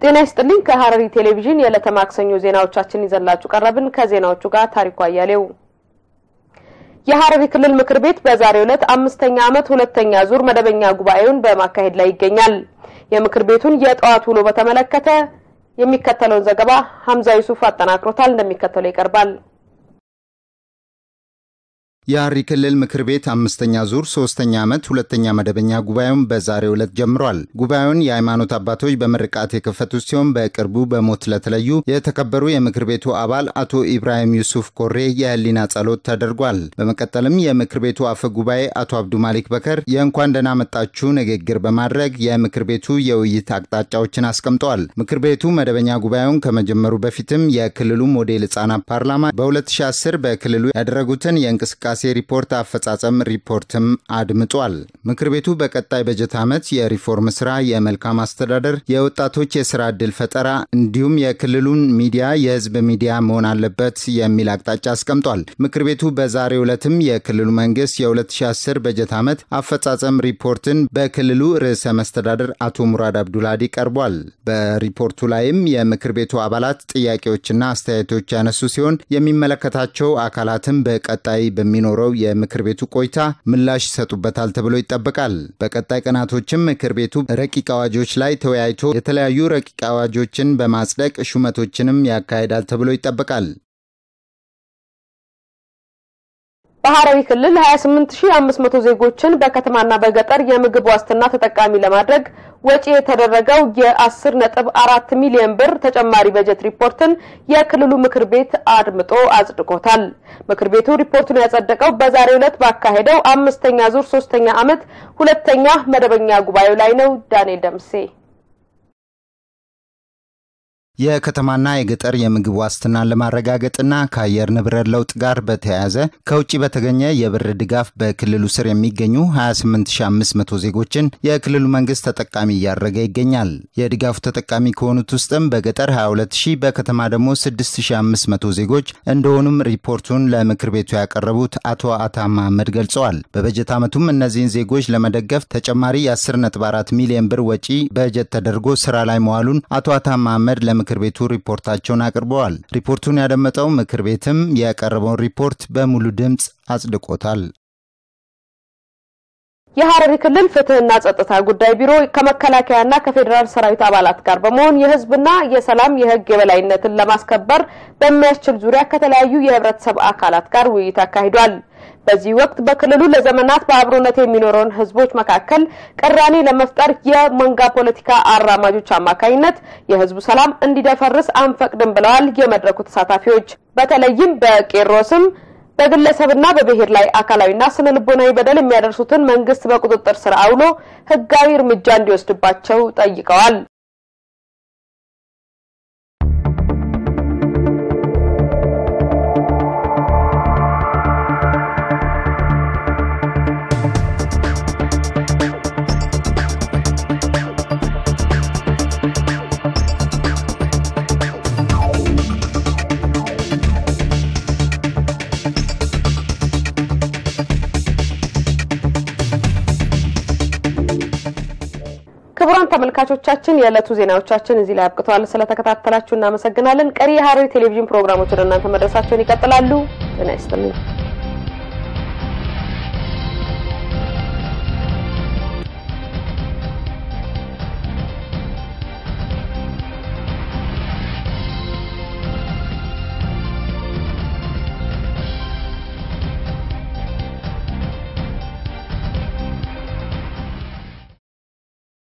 ጤና ይስጥልኝ። ከሐረሪ ቴሌቪዥን የዕለተ ማክሰኞ ዜናዎቻችን ይዘላችሁ ቀረብን። ከዜናዎቹ ጋር ታሪኩ አያሌው። የሐረሪ ክልል ምክር ቤት በዛሬው ዕለት አምስተኛ ዓመት ሁለተኛ ዙር መደበኛ ጉባኤውን በማካሄድ ላይ ይገኛል። የምክር ቤቱን የጠዋት ውሎ በተመለከተ የሚከተለውን ዘገባ ሀምዛ ዩሱፍ አጠናክሮታል፣ እንደሚከተለው ይቀርባል። የሐረሪ ክልል ምክር ቤት አምስተኛ ዙር ሶስተኛ ዓመት ሁለተኛ መደበኛ ጉባኤውን በዛሬው ዕለት ጀምሯል። ጉባኤውን የሃይማኖት አባቶች በምርቃት የከፈቱት ሲሆን በቅርቡ በሞት ለተለዩ የተከበሩ የምክር ቤቱ አባል አቶ ኢብራሂም ዩሱፍ ኮሬ የህሊና ጸሎት ተደርጓል። በመቀጠልም የምክር ቤቱ አፈ ጉባኤ አቶ አብዱ ማሊክ በከር የእንኳን ደህና መጣችሁ ንግግር በማድረግ የምክር ቤቱ የውይይት አቅጣጫዎችን አስቀምጠዋል። ምክር ቤቱ መደበኛ ጉባኤውን ከመጀመሩ በፊትም የክልሉ ሞዴል ህጻናት ፓርላማ በ2010 በክልሉ ያደረጉትን የእንቅስቃሴ ሪፖርት አፈጻጸም ሪፖርትም አድምጧል። ምክር ቤቱ በቀጣይ በጀት ዓመት የሪፎርም ስራ፣ የመልካም አስተዳደር፣ የወጣቶች የስራ ዕድል ፈጠራ እንዲሁም የክልሉን ሚዲያ የህዝብ ሚዲያ መሆን አለበት የሚል አቅጣጫ አስቀምጧል። ምክር ቤቱ በዛሬው ዕለትም የክልሉ መንግስት የ2010 በጀት ዓመት አፈጻጸም ሪፖርትን በክልሉ ርዕሰ መስተዳደር አቶ ሙራድ አብዱልሃዲ ቀርቧል። በሪፖርቱ ላይም የምክር ቤቱ አባላት ጥያቄዎችና አስተያየቶች ያነሱ ሲሆን የሚመለከታቸው አካላትም በቀጣይ በሚ ኖረው የምክር ቤቱ ቆይታ ምላሽ ይሰጡበታል ተብሎ ይጠበቃል። በቀጣይ ቀናቶችም ምክር ቤቱ ረቂቅ አዋጆች ላይ ተወያይቶ የተለያዩ ረቂቅ አዋጆችን በማጽደቅ ሹመቶችንም ያካሂዳል ተብሎ ይጠበቃል። በሐረሪ ክልል 28500 ዜጎችን በከተማና በገጠር የምግብ ዋስትና ተጠቃሚ ለማድረግ ወጪ የተደረገው የ10.4 ሚሊዮን ብር ተጨማሪ በጀት ሪፖርትን የክልሉ ምክር ቤት አድምጦ አጽድቆታል። ምክር ቤቱ ሪፖርቱን ያጸደቀው በዛሬው ዕለት ባካሄደው አምስተኛ ዙር ሶስተኛ ዓመት ሁለተኛ መደበኛ ጉባኤው ላይ ነው። ዳንኤል ደምሴ የከተማና የገጠር የምግብ ዋስትናን ለማረጋገጥና ከአየር ንብረት ለውጥ ጋር በተያያዘ ከውጭ በተገኘ የብር ድጋፍ በክልሉ ስር የሚገኙ 28500 ዜጎችን የክልሉ መንግስት ተጠቃሚ እያደረገ ይገኛል። የድጋፉ ተጠቃሚ ከሆኑት ውስጥም በገጠር 22000 በከተማ ደግሞ 6500 ዜጎች እንደሆኑም ሪፖርቱን ለምክር ቤቱ ያቀረቡት አቶ አታ መሐመድ ገልጸዋል። በበጀት ዓመቱም እነዚህን ዜጎች ለመደገፍ ተጨማሪ የ10.4 ሚሊዮን ብር ወጪ በጀት ተደርጎ ስራ ላይ መዋሉን አቶ አታ መሐመድ ለ ምክር ቤቱ ሪፖርታቸውን አቅርበዋል። ሪፖርቱን ያደመጠው ምክር ቤትም የቀረበውን ሪፖርት በሙሉ ድምፅ አጽድቆታል። የሐረሪ ክልል ፍትህና ጸጥታ ጉዳይ ቢሮ ከመከላከያና ከፌዴራል ሰራዊት አባላት ጋር በመሆን የህዝብና የሰላም የህግ የበላይነትን ለማስከበር በሚያስችል ዙሪያ ከተለያዩ የህብረተሰብ አካላት ጋር ውይይት አካሂዷል። በዚህ ወቅት በክልሉ ለዘመናት በአብሮነት የሚኖረውን ህዝቦች መካከል ቅራኔ ለመፍጠር የመንጋ ፖለቲካ አራማጆች አማካኝነት የህዝቡ ሰላም እንዲደፈርስ አንፈቅድም ብለዋል የመድረኩ ተሳታፊዎች። በተለይም በቄሮ ስም በግለሰብና በብሔር ላይ አካላዊና ስነ ልቦናዊ በደል የሚያደርሱትን መንግስት በቁጥጥር ስር አውሎ ህጋዊ እርምጃ እንዲወስድባቸው ጠይቀዋል። ክቡራን ተመልካቾቻችን የዕለቱ ዜናዎቻችን እዚህ ላይ አብቅተዋል። ስለተከታተላችሁ እናመሰግናለን። ቀሪ የሐረሪ ቴሌቪዥን ፕሮግራሞች ወደ እናንተ መድረሳቸውን ይቀጥላሉ። ጤና ይስጥልኝ።